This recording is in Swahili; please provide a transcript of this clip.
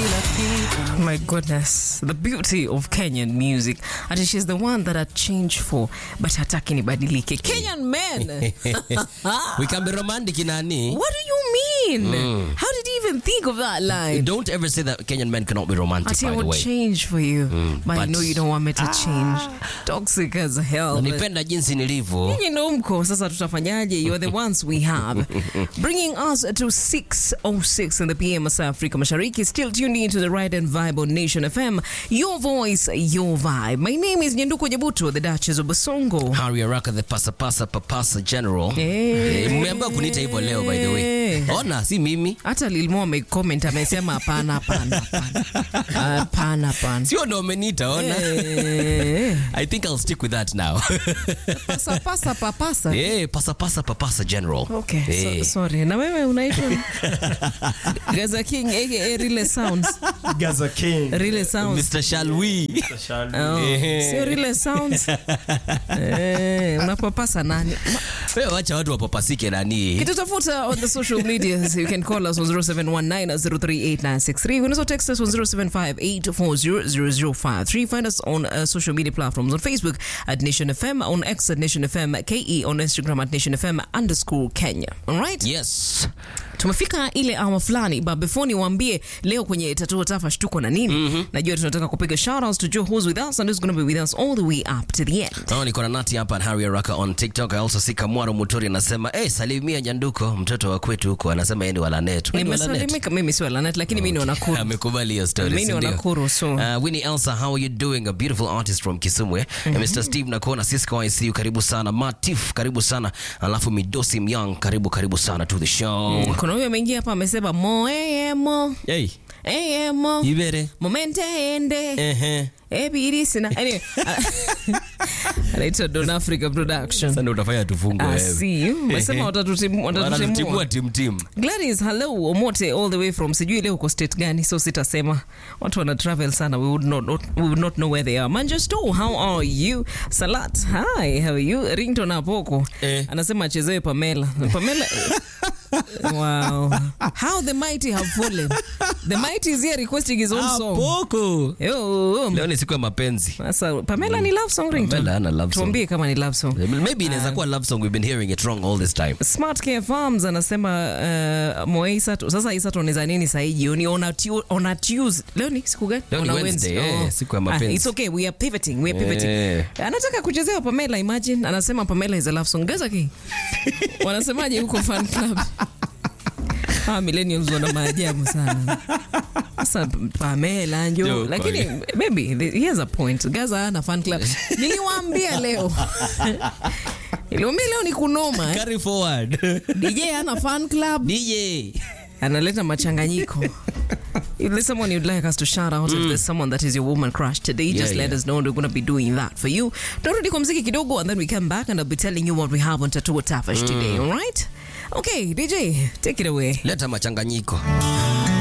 My goodness, the beauty of Kenyan music. Ati she's the one that I changed for, but hataki nibadilike. Kenyan men. we can be romantic nani What do you mean? How did you even think of that line? don't ever say that kenyan men cannot be romantic Ati by I the would way change for you, but, I but- know you don't want me to change. Toxic as hell. but- nipenda jinsi nilivyo Nyinyi ndo mko sasa, tutafanyaje? You're the ones we have. Bringing us to 6.06 in the PM South Africa Mashariki. Still tuned into the right and vibe on Nation FM. Your voice, your vibe. My name is Nyanduko Nyabuto, the Duchess of Basongo. Harry Araka the pasapasa papasa general Eh. Eh, mmeambiwa kuniita hivyo leo by the way ona si mimi Hata Lilmo amecomment amesema hapana, hapana, hapana. Hapana, hapana. sio ndo umeniita ona Eh, i think i'll stick with that now Pasa pasa papasa. Eh, pasapasa papasa general Okay, Eh. so, sorry. Na wewe unaitwa Gaza King aka Rile Sounds. Gaza King. Rile Sounds. mr shalwi Oh, Eh. sio Rile Sounds. Eh, unapapasa nani? Ma- wewe wacha watu wapapasike nani Kitutafuta on the social medias. You can call us on 0719-038-963. You can also text us on 0758-400-0053. Find us on uh, social media platforms on Facebook at Nation FM, on X at Nation FM, KE on Instagram at Nation FM underscore Kenya. All right? yes tumefika ile awa fulani but before niwaambie leo kwenye tatuo tafash tuko na nini najua tunataka kupiga shoutouts to Joe who's with us and who's going to be with us all the way up to the end Oh, niko na nati hapa and Harry Araka on TikTok. I also see Kamwaro Muturi anasema, "Eh, salimia Nyanduko, mtoto wa kwetu huko." Anasema yeye ni wa Lanet. Wewe ni wa Lanet? nimesalimika mimi si walanet lakini mimi ni wanakuru amekubali hiyo story, Mimi ni si ndio? Wanakuru, so- Uh, Winnie Elsa, how are you doing? A beautiful artist from Kisumwe. And Mr. Steve Nakona, Cisco ICU, karibu sana. Matif, karibu sana. Alafu Midosi Myang, karibu karibu sana to the show. kuna huyo ameingia hapa amesema moemo Hey, emo Ibere. momente ende Ehe. ebirisina anyway anaitwa Don Africa Production Sasa ndio utafanya tufungwe I wewe. see you. Umesema watatutim- watatutimua Wanatutimua tim tim. Gladys, hello Omote all the way from sijui leo uko state gani so sitasema watu wana travel sana we would not, not, we would not know where they are Manchester how are you Salat hi how are you Rington Apoko Eh. anasema achezewe Pamela Pamela wow how the mighty have fallen the mighty is here requesting his own song Poko. Yo, Leo ni siku ya mapenzi. sasa Pamela ni love song Rington Pamela hana love song. tuambie kama ni love song Maybe inaweza kuwa love song we've been hearing it wrong all this time. Smart Care Farms anasema uh, Moe Isato sasa Isato anaweza nini saa hii jioni on a tu- on a Tuesday leo ni siku gani Leo ni On a Wednesday, eh, siku ya mapenzi. Ah, it's okay we are pivoting we are pivoting Eh. anataka kuchezewa Pamela imagine anasema Pamela is a love song Gaza ki wanasemaje huko fan club Ah, millennials wana maajabu sana sasa Pamela njo Yo, lakini kwani. maybe the- he has a point Gaza ana fan club niliwaambia leo niliwaambia leo ni kunoma eh. Carry forward. DJ ana fan club DJ. analeta machanganyiko If there's someone you'd like us to shout out, if there's someone that is your woman crush today, Yeah, just let yeah. us know. and We're going to be doing that for you. Turudi kwa mziki kidogo, and then we come back and I'll be telling you what we have on Tattoo Tafash today, all right? Okay, DJ, take it away. Leta machanganyiko.